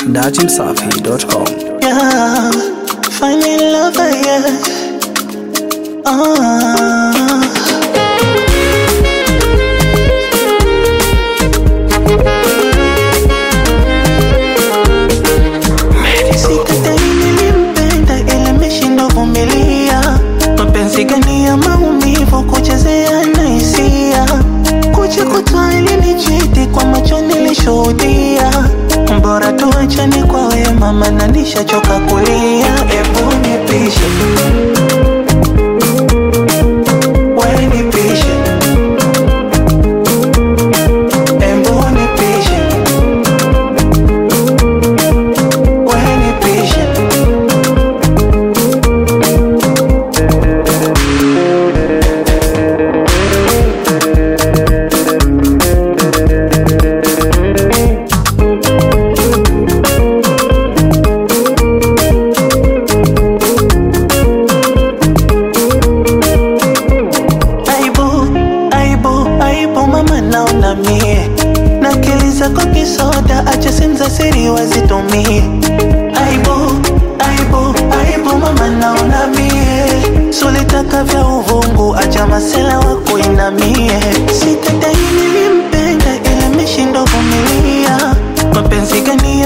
datimsafi.com. Yeah, finding love, yeah. Ah. Sikatai nilimpenda ila ameshindwa vumilia. Mapenzi gani ya maumivu kuchezea na hisia kucha kutwa ilinichiti kwa macho nilishuhudia bora tuachane kwa wema maana nishachoka kulia ebu nipishe we nipishe ebu nipishe we nipishe aibu aibu aibu mama naona mie nakiliza kwa kisoda acha senza siri wazitumie aibu aibu aibu mama naona mie sulitaka vya uvungu acha masela wako inamie sitadai nilimpenda ila meshindo vumilia mapenzi gani